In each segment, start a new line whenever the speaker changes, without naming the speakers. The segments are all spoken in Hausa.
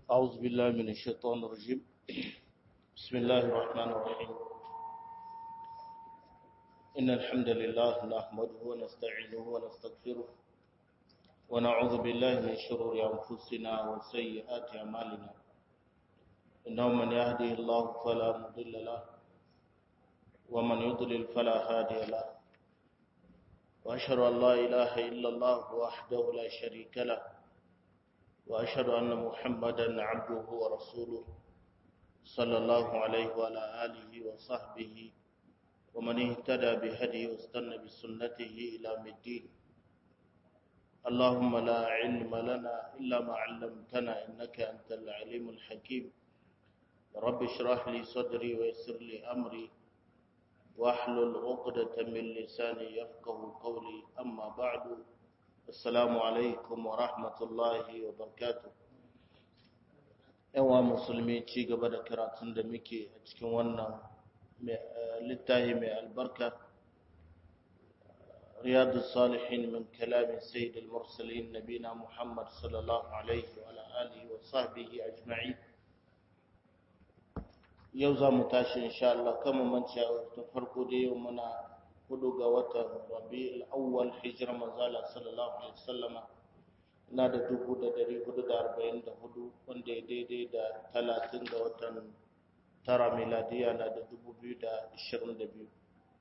أعوذ بالله من الشيطان الرجيم بسم الله الرحمن الرحيم إن الحمد لله نحمده ونستعينه ونستغفره ونعوذ بالله من شرور أنفسنا وسيئات أعمالنا إنه من يهده الله فلا مضل له ومن يضلل فلا هادي له وأشهد أن لا إله إلا الله وحده لا شريك له وأشهد أن محمدا عبده ورسوله صلى الله عليه وعلى آله وصحبه ومن اهتدى بهديه واستنى بسنته إلى الدين اللهم لا علم لنا إلا ما علمتنا إنك أنت العليم الحكيم رب اشرح لي صدري ويسر لي أمري واحلل عقدة من لساني يفقه قولي أما بعد Assalamu alaikum wa rahmatullahi wa barakatu. Yawa musulmi ci gaba da karatun da muke a cikin wannan littafi mai albarka. Riyadu Salihin min kalamin Sayyid al-Mursalin Nabina Muhammad sallallahu alaihi wa alihi wa sahbihi ajma'i. Yau za mu tashi insha Allah kama manci ta farko da yau muna hudu ga watan rabi'ul awwal hijira manzala sallallahu alaihi wasallama na da dubu da dari hudu da arba'in da hudu wanda ya daidai da talatin ga watan tara miladiya na da dubu biyu da ashirin da biyu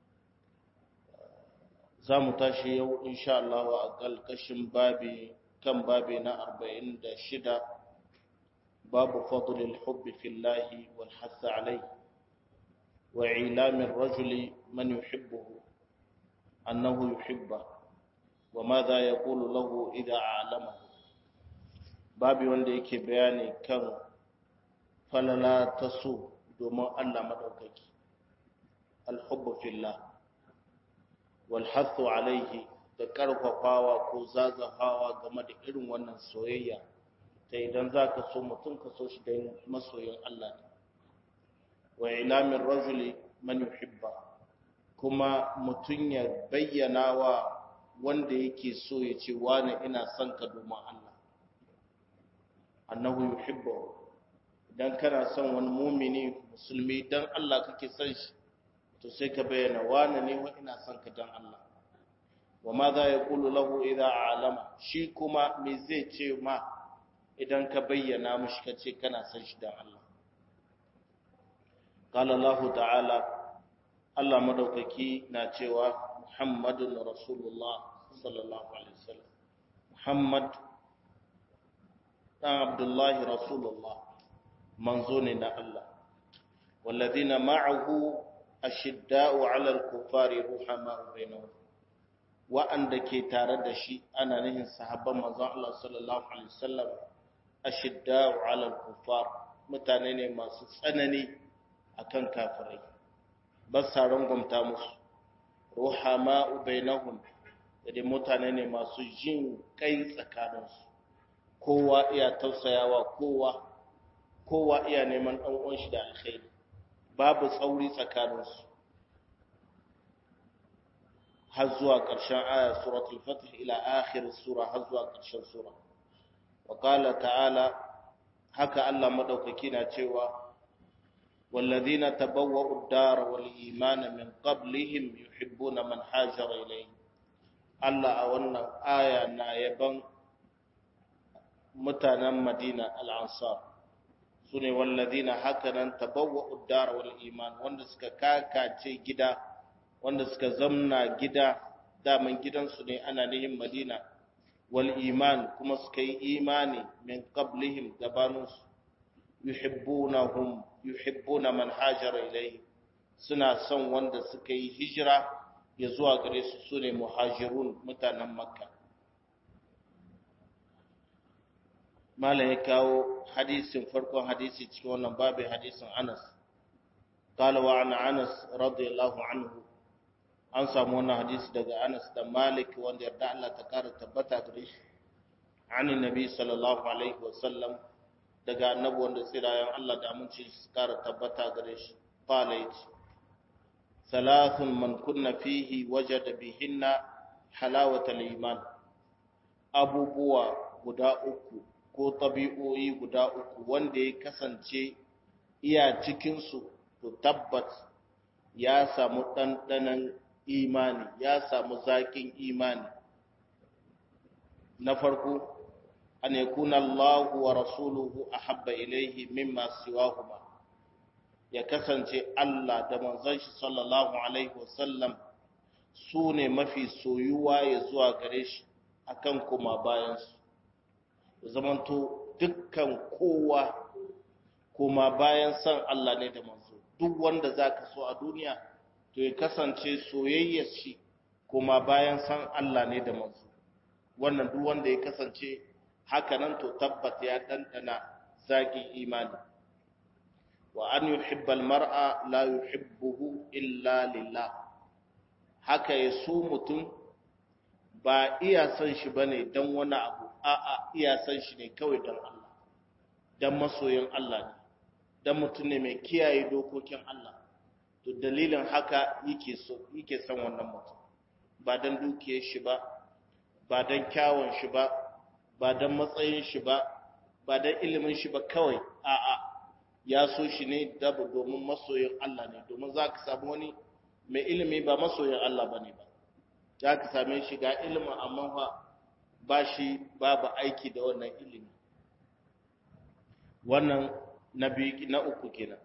za mu tashi yau insha Allah a ƙalƙashin babi kan babi na arba'in da shida babu fadlil hubbi fillahi wal hasa alai wa ilamin rajuli man yuhibbuhu أنه يحبه وماذا يقول له إذا أعلمه babi wanda yake bayani kan falala ta so domin Allah madaukaki alhubbu fillah wal hathu alaihi da karfafawa ko zazafawa game da irin wannan soyayya ta idan zaka so mutum ka so shi da masoyin Allah ne wa ilamin rajuli man yuhibba kuma mutum ya bayyana wa wanda yake so ya ce wani ina son ka domin Allah annahu yuhibbu idan kana son wani mumini musulmi dan Allah kake son shi to sai ka bayyana wani ne wa ina son ka dan Allah wa ma za ya kulu lahu idza alama shi kuma me zai ce ma idan ka bayyana mishi ka ce kana son shi dan Allah qala Allah ta'ala Allah madaukaki na cewa Muhammadun Rasulullah sallallahu alaihi wasallam Muhammad dan Abdullahi Rasulullah manzo ne na Allah walladhina ma'ahu ashidda'u 'ala al-kuffari ruhama'u bainahum wa'anda ke tare da shi ana nihin sahabban manzon Allah sallallahu alaihi wasallam ashidda'u 'ala al-kuffar mutane ne masu tsanani akan kafirai ba sa rangwamta musu ruhama ubainahum da mutane ne masu jin kai tsakaninsu kowa iya tausayawa kowa kowa iya neman dan uwan shi da alkhairi babu tsauri tsakaninsu har zuwa ƙarshen aya suratul fatih ila akhir sura har zuwa ƙarshen sura wa qala ta'ala haka Allah madaukaki na cewa والذين تبوأوا الدار والإيمان من قبلهم يحبون من هاجر إليه الله أولنا آية نايبا متانا مدينة الأنصار سنة والذين هكذا تبوأوا الدار والإيمان وندسك كاكا تي جدا وندسك زمنا جدا دامن جدا سنة أنا لهم مدينة والإيمان كما سكي إيماني من قبلهم دبانوس yuhibbunahum yuhibbuna man hajara ilayhi suna son wanda suka yi hijira ya zuwa gare su sune muhajirun mutanen makka malam ya kawo hadisin farkon hadisi cikin wannan babin hadisin anas قال وعن انس رضي الله عنه an samu wannan hadisi daga Anas da Malik wanda yarda Allah ta kara tabbata gare shi an nabi sallallahu alaihi wasallam daga annabi wanda tsirayen Allah da aminci su kara tabbata gare shi qala yace thalathun man kunna fihi wajada bihinna halawatal iman abubuwa guda uku ko tabi'o'i guda uku wanda ya kasance iya cikinsu to tabbat ya samu ɗanɗanon imani ya samu zaƙin imani na farko an yakuna Allahu wa rasuluhu ahabba ilaihi mimma siwahuma ya kasance Allah da manzon shi sallallahu alaihi wasallam su ne mafi soyuwa ya zuwa gare shi akan kuma bayansu zamanto dukkan kowa kuma bayan san Allah ne da manzo duk wanda zaka so a duniya to ya kasance soyayyar shi kuma bayan san Allah ne da manzo wannan duk wanda ya kasance haka nan to tabbata ya dandana zaki imani wa an yuhibbal mar'a la yuhibbuhu illa lillah haka ya so mutum ba iya san shi bane dan wani abu a'a iya san shi ne kawai dan Allah dan masoyin Allah ne dan mutum ne mai kiyaye dokokin Allah to dalilin haka yake so yake san wannan mutum ba dan dukiyar shi ba ba dan kyawun shi ba ba dan matsayin shi ba ba dan ilimin shi ba kawai a'a ya so shi ne dabu domin masoyin Allah ne domin za ka samu wani mai ilimi ba masoyin Allah ba ne ba za ka same shi ga ilimin amma fa ba shi babu aiki da wannan ilimi wannan na biyu na uku kenan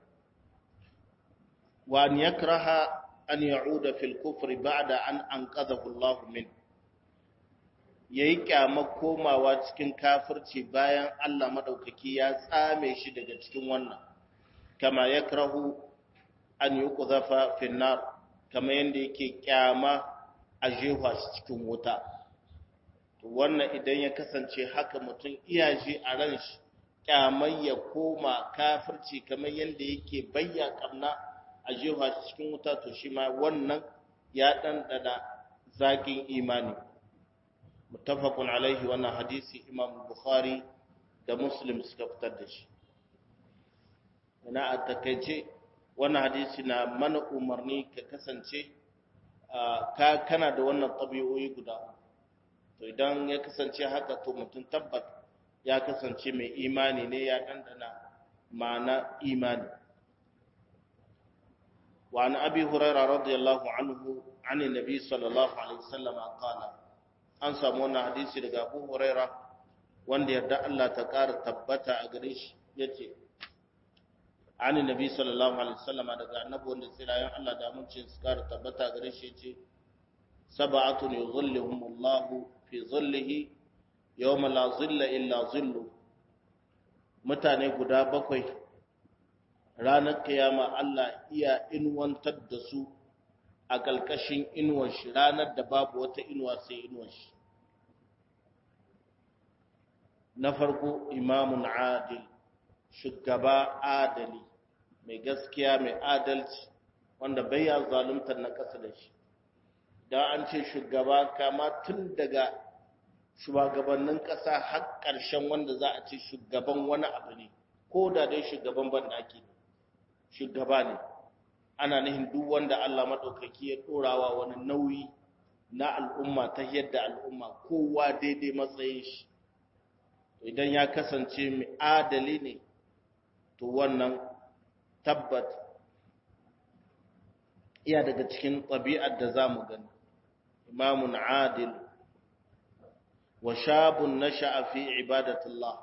wa an yakraha an ya'uda fil kufri ba'da an anqadhahu Allah min yayi kyama komawa cikin kafirci bayan Allah madaukaki ya tsame shi daga cikin wannan kama yakrahu an yuqdhafa fil nar kama yanda yake kyama a jefa shi cikin wuta to wannan idan ya kasance haka mutum iyaje a ran shi kyamai ya koma kafirci kamar yadda yake bayya kamna a jefa shi cikin wuta to shi ma wannan ya ɗanɗana zaƙin imani muttafaqun alaihi wannan hadisi imam bukhari da muslim suka fitar da shi ina a takaice wannan hadisi na mana umarni ka kasance ka kana da wannan ɗabi'o'i guda to idan ya kasance haka to mutum tabbat ya kasance mai imani ne ya ɗanɗana ma'ana imani wa an abi huraira radiyallahu anhu an nabi sallallahu alaihi wasallam qala an samu wannan hadisi daga abu huraira wanda yarda Allah ta ƙara tabbata a gare shi yace an nabi sallallahu alaihi wasallam daga annabi wanda tsirayen Allah da mun ce su ƙara tabbata a gare shi yace sab'atun yuzilluhumullahu fi zillihi yawma la zilla illa zillu mutane guda bakwai ranar kiyama Allah iya inwantar da su a ƙalƙashin inuwar shi ranar da babu wata inuwa sai inuwar shi na farko imamun adil shugaba adali mai gaskiya mai adalci wanda bai ya zaluntar na ƙasa da shi don an ce shugaba kama tun daga shugabannin ƙasa har ƙarshen wanda za a ce shugaban wani abu ne ko da dai shugaban banɗaki shugaba ne ana nihin duk wanda Allah maɗaukaki ya ɗorawa wani nauyi na al'umma ta yadda al'umma kowa daidai matsayin shi idan ya kasance mai adali ne to wannan tabbat iya daga cikin ɗabi'ar da za mu gani imamun adil wa shabun nasha'a fi ibadatillah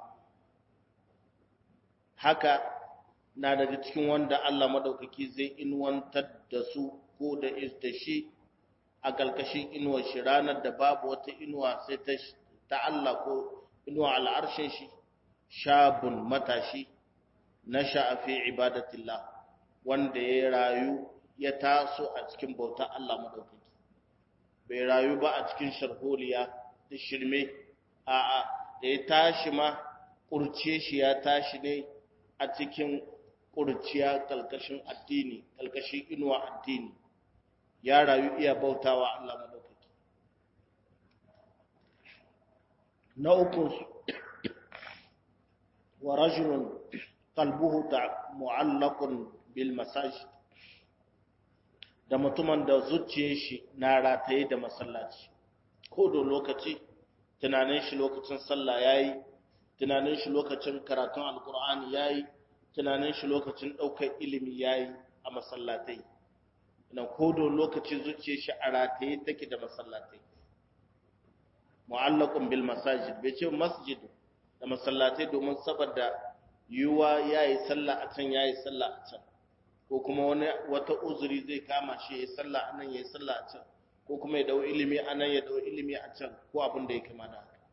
haka na daga cikin wanda Allah madaukaki zai inwantar da su ko da da shi a kalkashin inuwar shi ranar da babu wata inuwa sai ta ta Allah ko inuwa al'arshin shi shabun matashi nasha'a fi ibadatillah wanda ya rayu ya taso a cikin bautar Allah madaukaki bai rayu ba a cikin sharholiya da shirme a'a da ya tashi ma kurce shi ya tashi ne a cikin kurciya kalkashin addini kalkashin inuwa addini ya rayu iya bautawa Allah madaukaki na uku wa rajulun qalbuhu mu'allaqun bil masajid da mutumin da zuciyar shi na rataye da masallaci ko da lokaci tunanin shi lokacin sallah yayi tunanin shi lokacin karatun alkur'ani yayi tunanin shi lokacin ɗaukar ilimi yayi a masallatai na kodo lokacin zuciyar shi a rataye take da masallatai mu'allaqun bil masajid bai ce masjid da masallatai domin saboda yiwuwa yayi sallah a can yayi sallah a can ko kuma wani wata uzuri zai kama shi yayi sallah a nan yayi sallah a can ko kuma ya dau ilimi a nan ya dau ilimi a can ko abin da ya kama da haka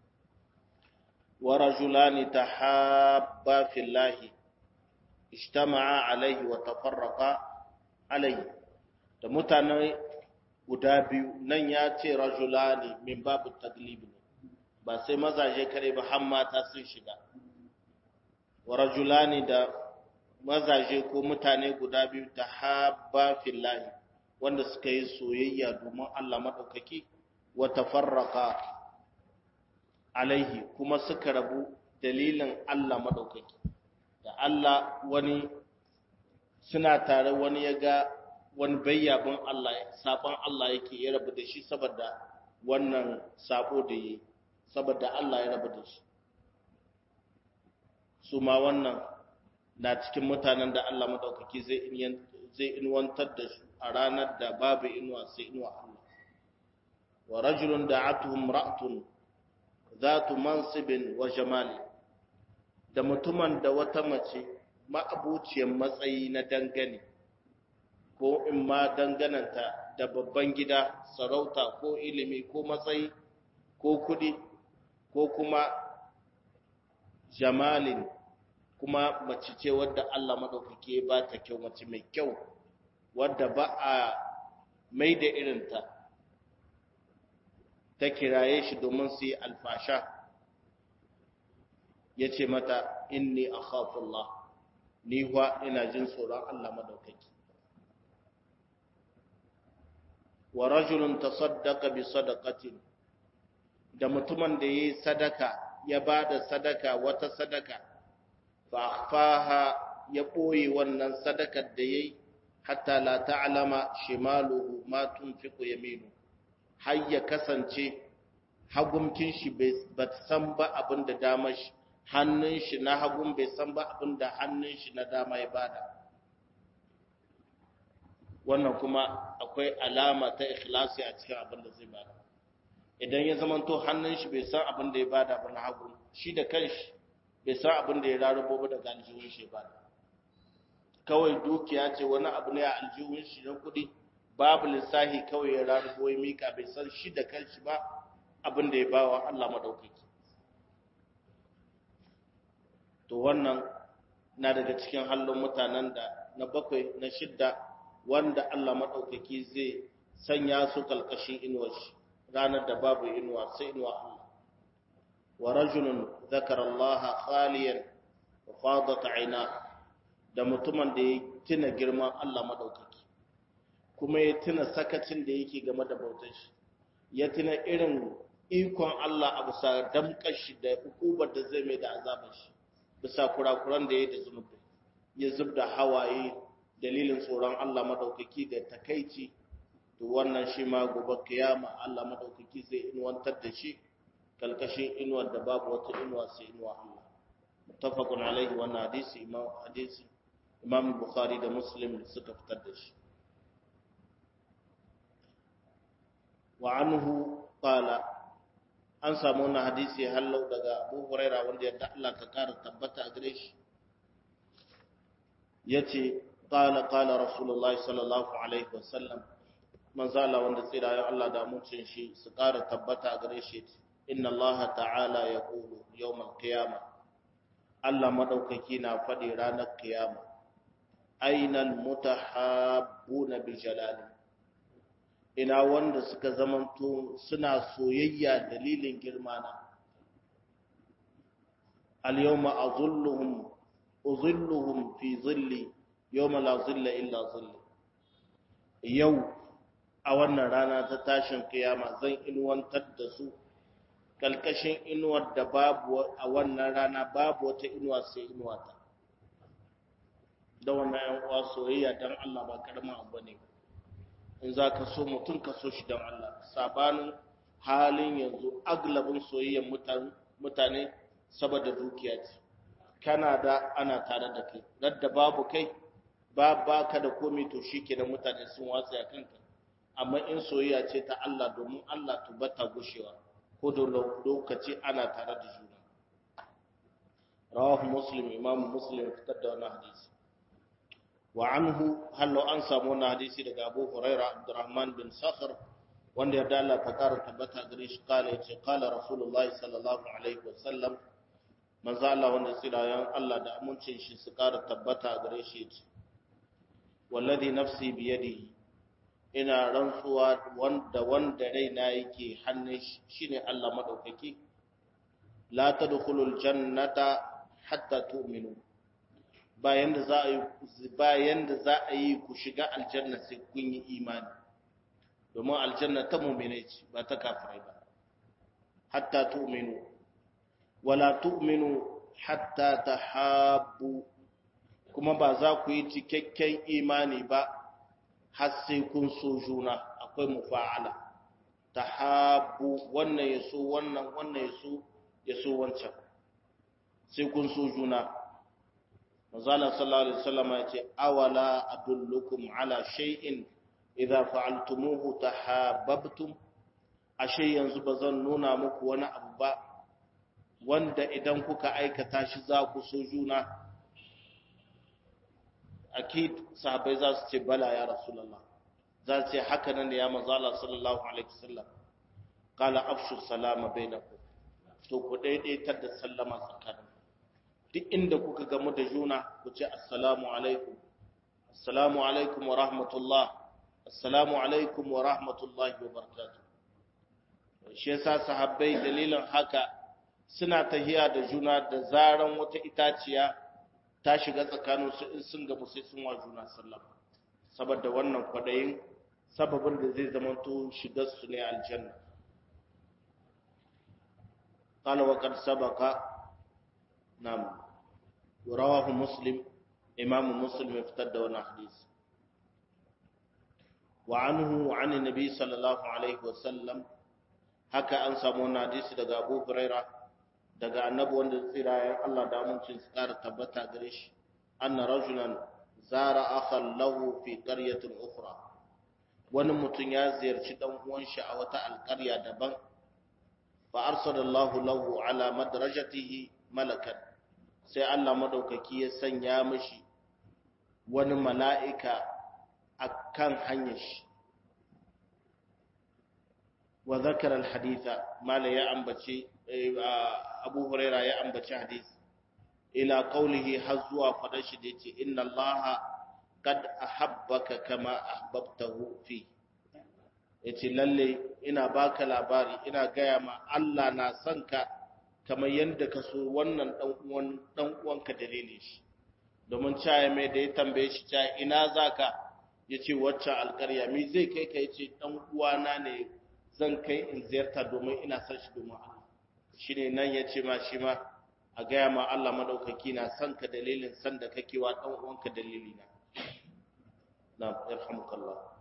wa rajulani tahabba fillahi ijtama'a alaihi wa tafarraqa alaihi da mutane guda biyu nan ya ce rajulani min babu taglib ne ba sai mazaje kare ba har mata sun shiga wa rajulani da mazaje ko mutane guda biyu tahabba fillahi wanda suka yi soyayya domin Allah madaukaki wa tafarraqa alaihi kuma suka rabu dalilin Allah madaukaki da Allah wani suna tare wani ya ga wani bayyabin Allah sabon Allah yake ya rabu da shi saboda wannan sabo da yi saboda Allah ya rabu da shi su ma wannan na cikin mutanen da Allah madaukaki zai zai inwantar da su a ranar da babu inuwa sai inuwa Allah wa rajulun da'atuhum ra'tun zatu mansibin wa jamali da mutumin da wata mace ma'abuciyar matsayi na dangane ko in ma dangananta da babban gida sarauta ko ilimi ko matsayi ko kudi ko kuma jamalin kuma mace ce wadda Allah madaukake ba ta kyau mace mai kyau wadda ba a mai da irinta ta kiraye shi domin su yi alfasha ya ce mata inni akhafullah ni wa ina jin tsoron Allah madaukaki wa rajulun tasaddaqa bi sadaqatin da mutumin da yayi sadaka ya bada sadaka wata sadaka fa akhfaha ya boye wannan sadakar da yayi hatta la ta'lama shimaluhu ma tunfiqu yaminu har ya kasance hagumkin shi bai san ba abin da damar shi hannun shi na hagun bai san ba abin da hannun shi na dama ya bada wannan kuma akwai alama ta ikhlasi a cikin abin da zai bada idan ya zamanto hannun shi bai san abin da ya bada ba na hagu shi da kanshi bai san abin da ya rarubo ba daga aljihun shi bada kawai dukiya ce wani abu ne a aljihun shi na kuɗi babu lissahi kawai ya rarubo ya mika bai san shi da kanshi ba abin da ya bawa Allah madaukaki to wannan na daga cikin hallon mutanen da na bakwai na shidda wanda Allah maɗaukaki zai sanya su kalkashin inuwar shi ranar da babu inuwa sai inuwa Allah wa rajulun zakara Allah khaliyan wa fadat aina da mutumin da ya tuna girman Allah maɗaukaki kuma ya tuna sakacin da yake game da bautar shi ya tuna irin ikon Allah a bisa damkar shi da hukubar da zai mai da azabar shi bisa kurakuran da ya da zunubi ya zub da hawaye dalilin tsoron Allah madaukaki da takaici to wannan shi ma gobe kiyama Allah madaukaki zai inuwantar da shi kalkashin inuwar da babu wata inuwa sai inuwa Allah muttafaqun alaihi wannan hadisi imam hadisi imam bukhari da muslim suka fitar da shi wa anhu qala an samu wannan hadisi hallau daga Abu Huraira wanda yadda Allah ka kara tabbata a gare shi yace qala qala rasulullahi sallallahu alaihi wasallam manzo Allah wanda tsira ya Allah da mutuncin shi su kara tabbata a gare shi inna Allah ta'ala yaqulu yawmal qiyama Allah madaukaki na fadi ranar kiyama ainal mutahabbuna bi jalali ina wanda suka zamanto suna soyayya dalilin girmana al-yawma azulluhum uzilluhum fi zilli yawma la zilla illa zilli yau a wannan rana ta tashin kiyama zan inuwantar da su kalkashin inuwar da babu a wannan rana babu wata inuwa sai inuwa ta da wannan yan uwa soyayya dan Allah ba karamin abu ne in za ka so mutum ka so shi don Allah sabanin halin yanzu aglabin soyayyar mutane saboda dukiya ce kana da ana tare da kai radda babu kai ba ba ka da komai to shikenan mutane sun watsa ya kanka amma in soyayya ce ta Allah domin Allah to bata gushewa ko da lokaci ana tare da juna rawahu muslim imam muslim fitar da wannan hadisi wa anhu hallo an samu wannan hadisi daga Abu Huraira Abdurrahman bin Sakhr wanda ya dala ta kara tabbata gare shi kala yace kala Rasulullah sallallahu alaihi wasallam manzo Allah wanda tsirayen Allah da amincin shi su kara tabbata gare shi yace wallazi nafsi biyadihi ina rantsuwa wanda wanda raina yake hannun shi shine Allah madaukaki la tadkhulul jannata hatta tu'minu bayan da za a yi bayan da za a yi ku shiga aljanna sai kun yi imani domin aljanna ta mu'mine ce ba ta kafirai ba hatta tu'minu wala tu'minu hatta tahabbu kuma ba za ku yi cikakken imani ba har sai kun so juna akwai mufa'ala tahabbu wannan yaso wannan wannan yaso yaso wancan sai kun so juna manzala sallallahu alaihi wasallam ya ce awala adullukum ala shay'in idza fa'altumuhu tahabbtum ashe yanzu bazan nuna muku wani abu ba wanda idan kuka aikata shi za ku so juna akid sahabbai za su ce bala ya rasulullah za su ce haka nan da ya manzala sallallahu alaihi wasallam qala afshu salama bainakum to ku daidaitar da sallama tsakanin duk inda kuka gamu da juna ku ce assalamu alaikum assalamu alaikum wa rahmatullah assalamu alaikum wa rahmatullahi wa barakatuh shi yasa sahabbai dalilin haka suna tahiya da juna da zaran wata itaciya ta shiga tsakanin su in sun gamu sai sun wa juna sallama saboda wannan kwadayin sababin da zai zamanto shigar su ne aljanna قال وقد سبق نعم ورواه مسلم إمام مسلم افتد وانا حديث وعنه عن النبي صلى الله عليه وسلم haka an samu wani hadisi daga Abu Huraira daga annabi wanda tsirayen Allah da amincin su ƙara tabbata gare shi anna rajulan zara akhan lahu fi qaryatin ukhra wani mutum ya ziyarci dan uwan shi a wata alƙarya daban fa arsalallahu lahu ala madrajatihi malakan sai Allah madaukaki ya sanya mishi wani mala'ika akan hanyar shi wa zakara alhaditha mala ya ambace Abu Huraira ya ambace hadisi ila qawlihi har zuwa fadar shi da yace inna Allaha qad ahabbaka kama ahbabtahu fi yace lalle ina baka labari ina gaya ma Allah na son ka kamar yadda ka so wannan dan uwan dan uwanka dalilin shi domin caya mai da ya tambaye shi caya ina zaka yace wacce alƙarya mi zai kai ka yace dan uwana ne zan kai in ziyarta domin ina son shi domin Allah shine nan yace ma shi ma a gaya ma Allah madaukaki na son ka dalilin san da kake wa dan uwanka dalilina na'am yarhamukallah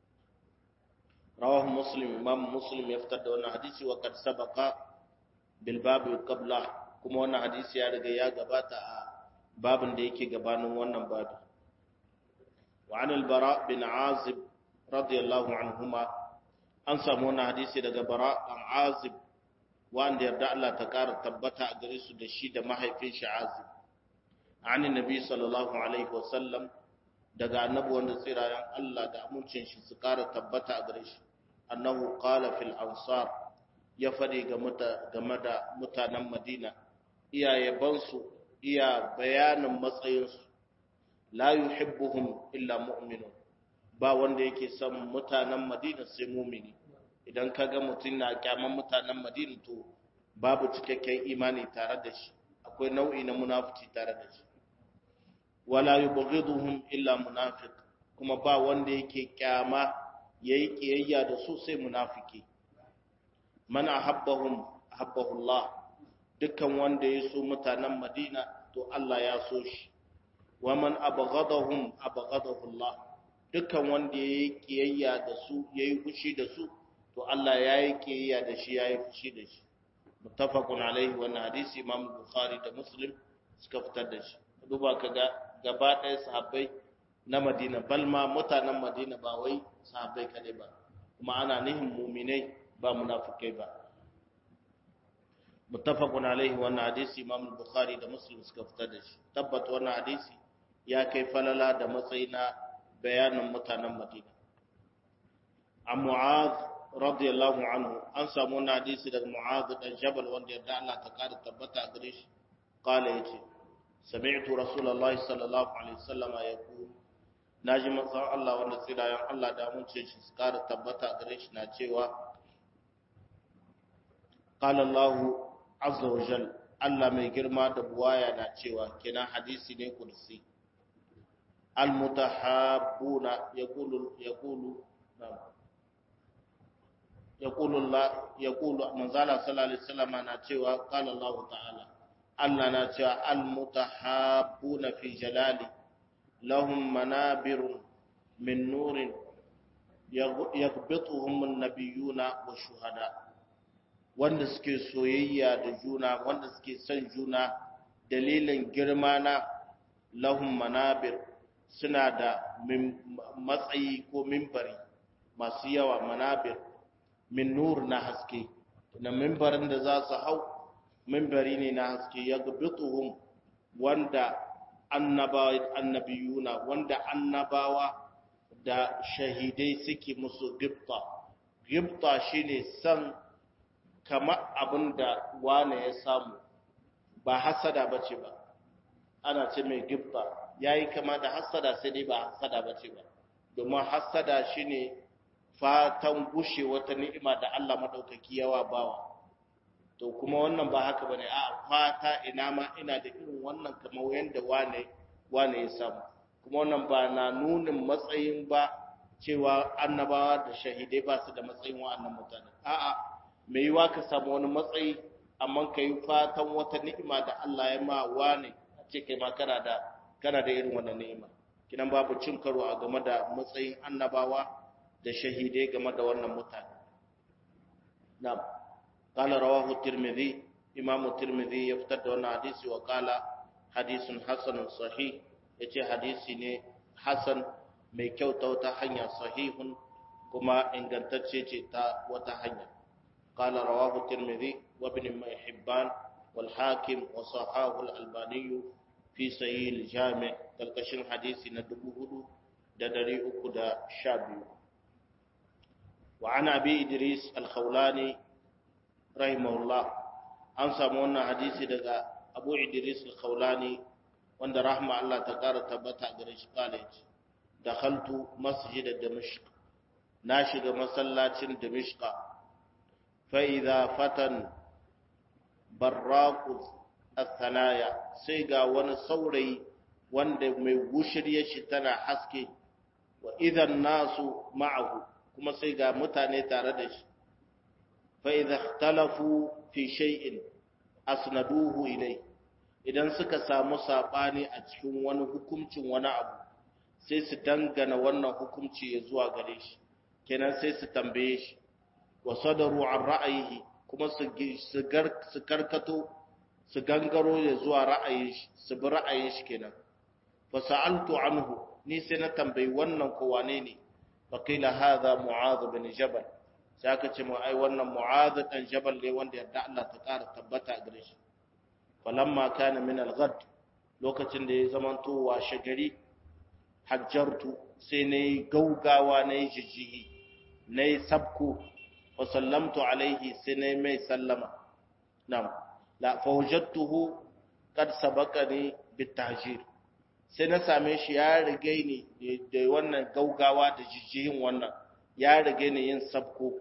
رواه مسلم امام مسلم يفتر wannan hadisi wa kad sabaqa bil bab qabla kuma wannan hadisi ya riga ya gabata a babin da yake gabanin wannan babi wa an al bara bin azib radiyallahu anhuma an samu wannan hadisi daga bara dan azib wanda yarda Allah ta kara tabbata a gare su da shi da mahaifin shi azib an nabi sallallahu alaihi wasallam daga annabi wanda tsirayen Allah da amincin shi su kara tabbata a gare shi annahu qala fil ansar ya fadi game da mutanen Madina iya yabansu iya bayanin matsayinsu la yuhibbuhum illa mu'minun ba wanda yake son mutanen Madina sai mu'mini idan kaga mutum na kyaman mutanen Madina to babu cikakken imani tare da shi akwai nau'i na munafici tare da shi wala yubghiduhum illa munafiq kuma ba wanda yake kyama yayi kiyayya da su sai munafiki man ahabbahum ahabbahu Allah dukkan wanda ya so mutanen Madina to Allah ya so shi wa man abghadahum abghadahu Allah dukkan wanda yayi kiyayya da su yayi fushi da su to Allah yayi kiyayya da shi yayi fushi da shi muttafaqun alaihi wannan hadisi imam bukhari da muslim suka fitar da shi duba kaga gaba ɗaya sahabbai na madina balma mutanen madina ba wai sahabbai kadai ba kuma ana nihin muminai ba munafikai ba muttafaqun alaihi wannan hadisi imam bukhari da muslim suka fitar da shi tabbata wannan hadisi ya kai falala da matsayi na bayanin mutanen madina an mu'adh radiyallahu anhu an samu wannan hadisi daga mu'adh dan jabal wanda yarda Allah ta kada tabbata a gare shi qala yace sami'tu rasulullahi sallallahu alaihi wasallam yaqul naji manzon Allah wanda tsirayen Allah da mun ce shi kada tabbata a gare shi na cewa qala Allah azza wa jal Allah mai girma da buwaya na cewa kenan hadisi ne kursi al mutahabbuna yaqulu yaqulu na'am يقول الله يقول من زال صلى الله عليه وسلم أنا cewa قال الله تعالى Allah na cewa almutahabbuna fi jalali lahum manabirun min nurin yaghbituhum an-nabiyuna wa shuhada wanda suke soyayya da juna wanda suke son juna dalilin girma na lahum manabir suna da matsayi ko mimbari masu yawa manabir min nur na haske na mimbarin da za su hau mimbari ne na haske ya gabituhum wanda annabiyuna wanda annabawa da shahidai suke musu gifta gifta shine san kama abin da wane ya samu ba hasada bace ba ana ce mai gifta yayi kama da hasada sai dai ba hasada bace ba domin hasada shine fatan gushe wata ni'ima da Allah madaukaki yawa bawa to kuma wannan ba haka bane a fata ina ma ina da irin wannan kamar yanda wane wane ya samu kuma wannan ba na nunin matsayin ba cewa annabawa da shahidai ba su da matsayin wa'annan mutane a'a me yiwa ka samu wani matsayi amma ka yi fatan wata ni'ima da Allah ya ma wane a ce kai ma kana da kana da irin wannan ni'ima kinan babu cin karo a game da matsayin annabawa da shahidai game da wannan mutane na'am qala rawahu tirmidhi imam tirmidhi ya fitar da wannan hadisi wa qala hadisun hasanun sahih yace hadisi ne hasan mai kyau ta wata hanya sahihun kuma ingantacce ce ta wata hanya qala rawahu tirmidhi wa ibn hibban wal hakim wa sahahu al albani fi sahih al jami' kalkashin hadisi na 4312 وعن أبي إدريس الخولاني رحمه الله an samu wannan hadisi daga Abu Idris al-Khawlani wanda rahma Allah ta kara tabbata gare shi kale ce dakhaltu masjid Damashq na shiga masallacin Damashq fa idha fatan barraq al-thanaya sai ga wani saurayi wanda mai gushirye shi tana haske wa idan nasu ma'ahu kuma sai ga mutane tare da shi fa idza ikhtalafu fi shay'in asnaduhu ilai idan suka samu sabani a cikin wani hukuncin wani abu sai su dangana wannan hukunci ya zuwa gare shi kenan sai su tambaye shi wa sadaru an ra'ayihi kuma su su karkato su gangaro ya zuwa ra'ayin shi su bi ra'ayin shi kenan fa sa'altu anhu ni sai na tambayi wannan ko wane ne faƙila haza mu'adh bin jabal sai aka ce mu ai wannan mu'adh dan jabal ne wanda yadda Allah ta ƙara tabbata a gare shi falamma kana min al-ghad lokacin da ya zamanto washe gari hajjartu sai nayi gaugawa nayi jijjihi nayi sabku wa sallamtu alaihi sai nayi mai sallama nam la fawajadtuhu qad sabaqani bitahjir sai na same shi ya rige ni da wannan gaugawa da jijjihin wannan ya rige ni yin sabko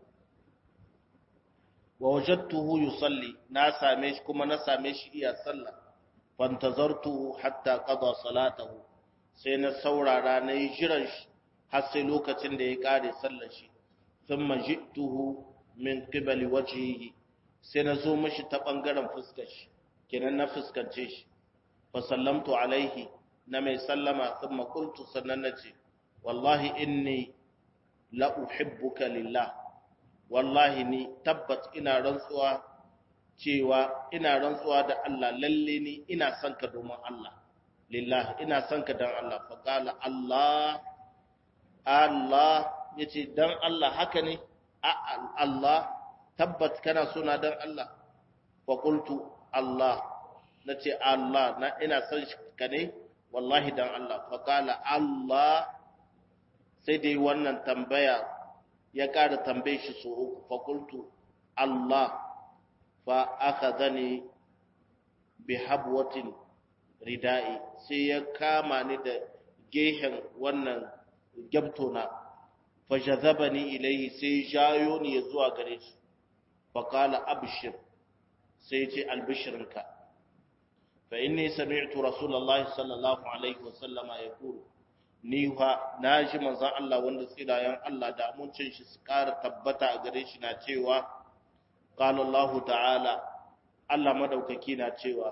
wa wajadtuhu yusalli na same shi kuma na same shi iya sallah fantazartuhu hatta qada salatahu sai na saurara na yi jiran shi har sai lokacin da ya kare sallar shi thumma jituhu min qibali wajhihi sai na zo mishi ta bangaren fuskar shi kenan na fuskance shi fa sallamtu alaihi na mai sallama sun makultu sannan na ce wallahi inni la uhibbuka lillah wallahi ni tabbat ina rantsuwa cewa ina rantsuwa da Allah lalle ni ina son ka domin Allah lillahi ina son ka dan Allah fa qala Allah Allah yace dan Allah haka ne Allah tabbat kana suna dan Allah fa qultu Allah nace Allah na ina son ka ne wallahi dan Allah fa qala Allah sai dai wannan tambaya ya ƙara tambaye shi so uku fa qultu Allah fa akhadhani bi habwatin ridai sai ya kama ni da gehen wannan gyamtona fa jazabani ilayhi sai jayo ni zuwa gare shi fa qala abshir sai ce albishirinka fa inni sami'tu rasulullahi sallallahu alaihi wasallama yaqulu ni ha naji manzon Allah wanda tsirayen Allah da amincin shi su ƙara tabbata a gare shi na cewa qala Allah ta'ala Allah madaukaki na cewa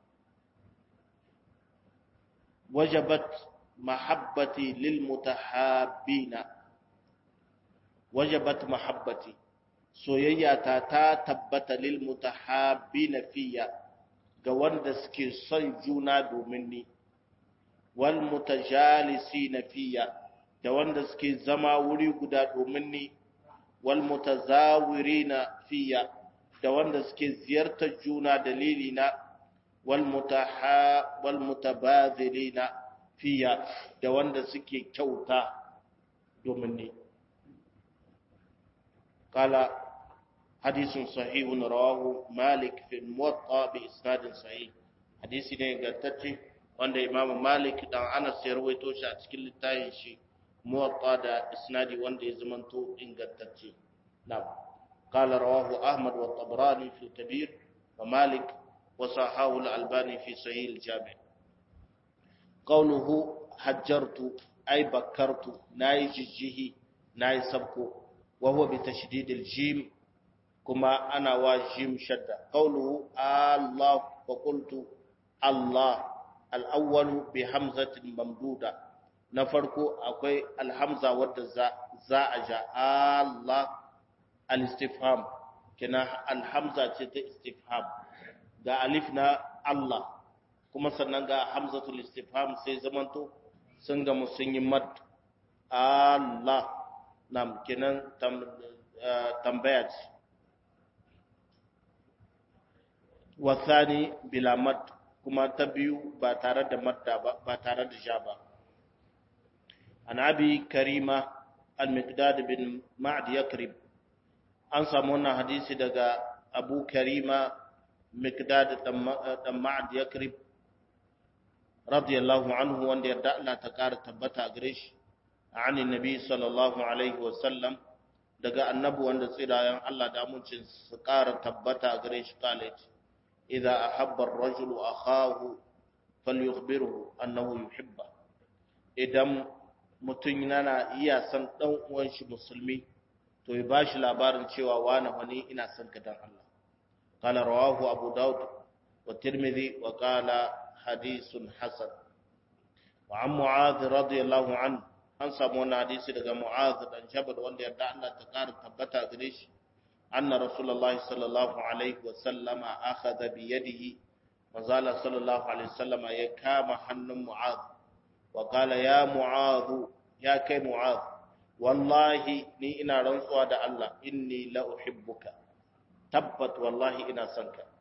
wajabat mahabbati lil mutahabbina wajabat mahabbati soyayya ta ta tabbata lil mutahabbina fiya ga wanda suke son juna domin ni wal mutajalisina fiya da wanda suke zama wuri guda domin ni wal mutazawirina fiya da wanda suke ziyartar juna dalilina wal mutaha wal mutabadhilina fiya da wanda suke kyauta domin ni qala hadithun sahihun rawahu malik fi muwatta bi isnadin sahih hadisi ne ingantacce wanda imamu malik dan anas ya rawaito shi a cikin littafin shi muwatta da isnadi wanda ya zamanto ingantacce na'am qala rawahu ahmad wa tabrani fi kabir wa malik wa sahahu al-albani fi sahih al-jami' qawluhu hajjartu ay bakkartu nayi jijjihi nayi sabko wa huwa bi tashdid al-jim kuma ana wa jim shadda qawluhu allah fa qultu allah al-awwalu bi hamzatin mamduda na farko akwai alhamza wadda za a ja Allah al-istifham kina alhamza ce ta istifham ga alif na Allah kuma sannan ga hamzatul istifham sai zamanto sun ga sun yi mad Allah nam kenan tambaya ce wasani bila mad kuma ta biyu ba tare da madda ba ba tare da ja ba an abi karima al-miqdad bin ma'd yakrib an samu wannan hadisi daga abu karima miqdad dan ma'd yakrib radiyallahu anhu wanda yarda Allah ta kara tabbata gare shi ani nabi sallallahu alaihi wa sallam daga annabi wanda tsirayen Allah da amincin su kara tabbata gare shi kale idza ahabba ar-rajulu akhahu falyukhbirhu annahu yuhibba idan mutum yana iya san dan uwan shi musulmi to ya bashi labarin cewa wani wani ina son ka dan Allah qala rawahu abu daud wa tirmidhi wa qala hadithun hasan wa an mu'adh radiyallahu anhu an samu wannan hadisi daga mu'adh dan jabal wanda yarda Allah ta kara tabbata gare shi anna rasulullahi sallallahu alaihi wa sallama akhadha bi yadihi manzala sallallahu alaihi wasallama ya kama hannun mu'adh وقال يا معاذ يا كي معاذ والله ني ina rantsuwa da Allah inni la uhibbuka tabbat wallahi ina son ka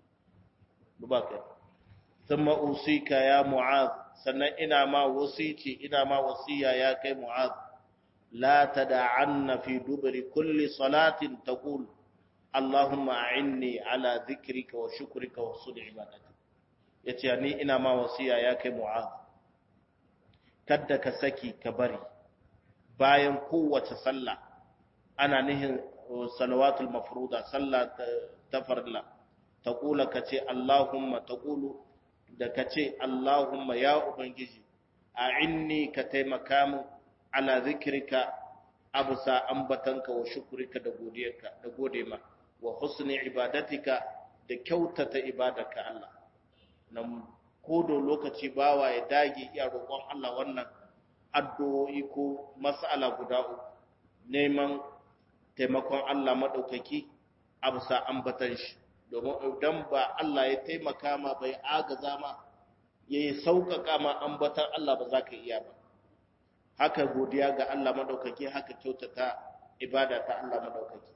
dubaka thumma usika ya mu'adh sannan ina ma wasici ina ma wasiya ya kai mu'adh la tad'anna fi dubri kulli salatin taqul allahumma a'inni ala dhikrika wa shukrika wa husni ibadati yace ni ina ma wasiya ya kai mu'adh kadda ka saki ka bari bayan kowace sallah ana nihin salawatul mafruda sallah ta farla taqula kace allahumma taqulu da kace allahumma ya ubangiji a'inni ka taimaka min ala zikrika abusa ambatanka wa shukrika da godiyarka da gode ma wa husni ibadatika da kyautata ibadarka Allah nan kodo lokaci bawa ya dage iya roƙon Allah wannan addu'o'i ko mas'ala guda uku neman taimakon Allah maɗaukaki a bisa ambatan shi domin idan ba Allah ya taimaka ma bai agaza ma ya yi sauƙaƙa ma ambatan Allah ba za ka iya ba haka godiya ga Allah maɗaukaki haka kyautata ibada ta Allah maɗaukaki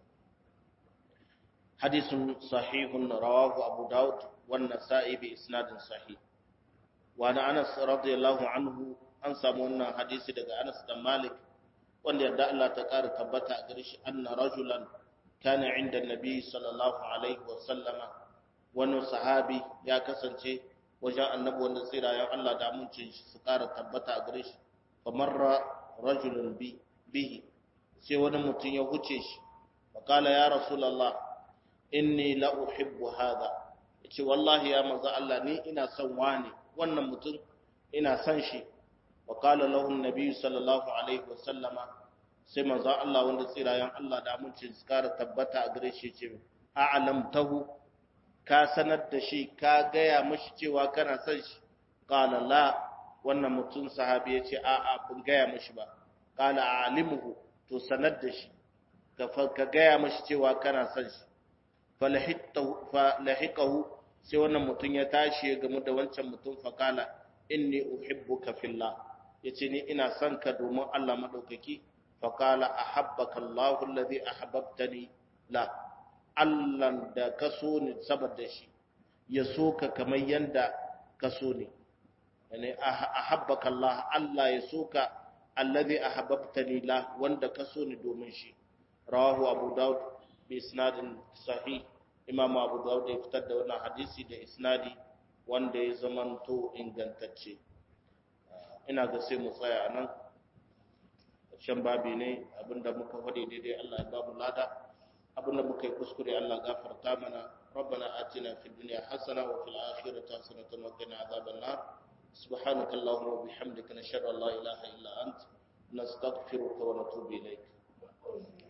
hadisun sahihun rawahu abu daud wannan sa'i bi isnadin sahih wa na anas radiyallahu anhu an samu wannan hadisi daga anas da malik wanda yadda Allah ta ƙara tabbata a gare shi anna rajulan kana inda nabi sallallahu alaihi wa sallama wani sahabi ya kasance wajen annabi wanda tsirayen Allah da amincin shi su ƙara tabbata a gare shi fa marra rajulun bihi sai wani mutum ya huce shi fa kala ya rasulullah inni la uhibbu hadha yace wallahi ya manzo Allah ni ina son wani wannan mutum ina son shi wa qala lahu an-nabi sallallahu alaihi wa sallama sai manzo Allah wanda tsirayen Allah da amincin su kara tabbata a gare shi ce a'lamtahu ka sanar da shi ka gaya mashi cewa kana son shi qala la wannan mutum sahabi yace a a bin gaya mashi ba qala a'limuhu to sanar da shi ka ka gaya mashi cewa kana son shi falahiqahu sai wannan mutum ya tashi ya gamu da wancan mutum faqala inni uhibbuka fillah yace ni ina son ka domin Allah madaukaki faƙala a habbaka Allah alladhi ahbabtani la Allah da ka so ni saboda shi ya so ka kamar yanda ka so ni yani a habbaka Allah Allah ya so ka alladhi ahbabtani la wanda ka so ni domin shi rawahu Abu Dawud bi isnadin sahih Imam Abu Dawud ya fitar da wannan hadisi da isnadi wanda ya zamanto ingantacce ina ga sai mu tsaya nan shan babi ne abinda muka faɗi daidai Allah ya ba mu lada abinda muka yi kuskure Allah gafarta mana ربنا آتنا في الدنيا حسنة وفي الآخرة حسنة وقنا عذاب النار سبحانك اللهم وبحمدك نشهد أن لا إله إلا أنت نستغفرك ونتوب إليك